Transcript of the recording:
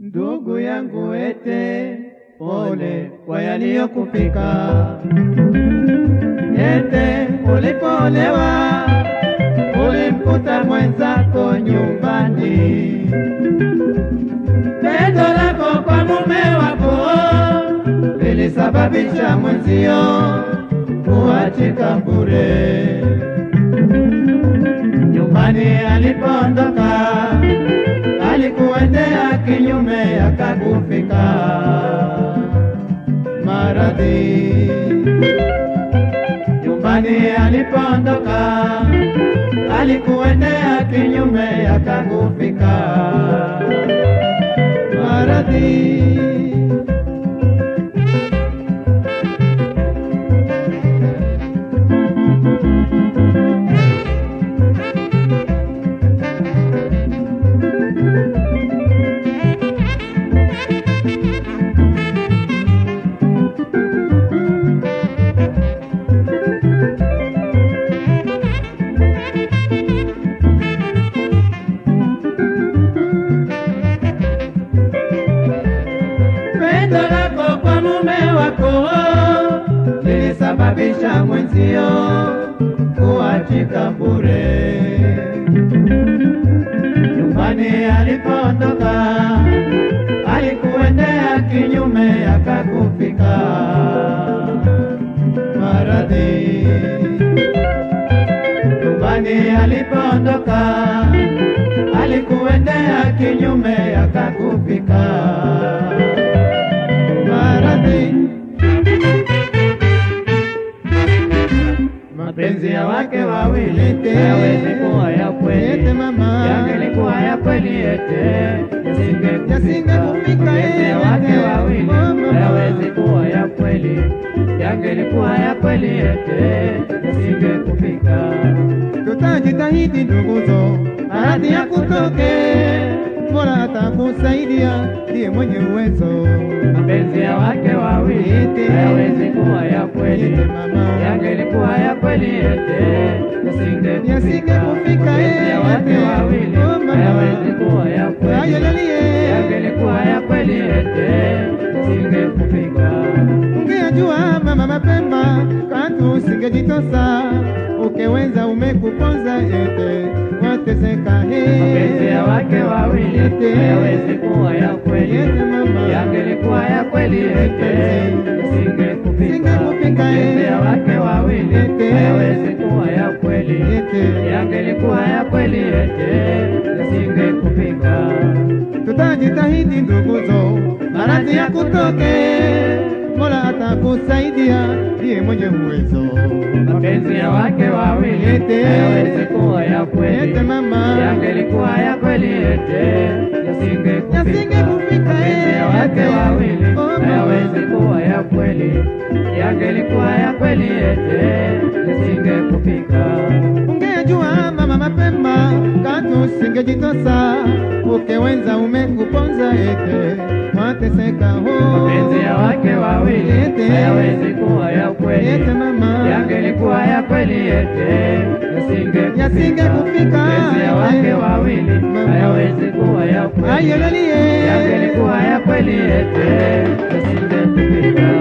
Ndugu yangu ete, pole kwa yaliyokufika. Ete, ulipoolewa ulimkuta mwenzako nyumbani. Pendo lako kwa mume wako lilisababisha mwenzio kuachika bure. Nyumbani alipoondoka alikuendea kinyume, akakufika maradhi. Nyumbani alipoondoka alikuendea kinyume, akakufika maradhi. Pendo lako kwa mume wako lilisababisha mwenzio kuachika bure. Nyumbani alipoondoka alikuendea kinyume, akakufika maradhi. Nyumbani alipoondoka alikuendea kinyume, akakufika maradhi. Mapenzi ya wake wawili hayawezi kuwa ya kweli, yangelikuwa ya kweli ete yasingekufika. Mapenzi ya wake wawili hayawezi kuwa ya kweli, yangelikuwa ya kweli ete yasingekufika. Tutajitahidi nduguzo, maradhi ya kutoke, Mola atakusaidia, ndiye mwenye uwezo. Mapenzi ya wake wawili hayawezi kuwa ya kweli, yangelikuwa ya kweli ete yasingekufika. Yasingekufika, Mapenzi ya wake ete. wawili Oh, mama. hayawezi kuwa ya kweli, Ayelalie. yangelikuwa ya kweli ete yasingekufika. Ungejua mama mapema, katu usingejitosa, ukeweza umekuponza ete, wateseka he. Mapenzi ya wake wawili Ete. hayawezi kuwa ya kweli, Ete mama. yangelikuwa ya kweli ete yasingekufika. Singekufika, Mapenzi ya wake wawili Ete. hayawezi kuwa ya kweli, Ete. yangelikuwa ya kweli ete yasingekufika. Tutajitahidi nduguzo, maradhi ya kutoke, Mola atakusaidia, ndiye mwenye uwezo. Mapenzi ya wake wawili Ete. hayawezi kuwa ya kweli, Ete mama. yangelikuwa ya kweli ete yasingekufika. Yasingekufika, Mapenzi ya ete. wake wawili Oh, mama. hayawezi kuwa ya kweli, yangelikuwa ya kweli ete yasingekufika. Ungejua mama mapema, katu usingejitosa, ukeweza umekuponza ete, wateseka ho. Mapenzi ya wake wawili Ete. hayawezi kuwa ya kweli, Ete mama. yangelikuwa ya kweli ete yasingekufika. Yasingekufika. Mapenzi ya wake wawili Mama. hayawezi kuwa ya kweli, Ayelalie. yangelikuwa ya kweli ete yasingekufika.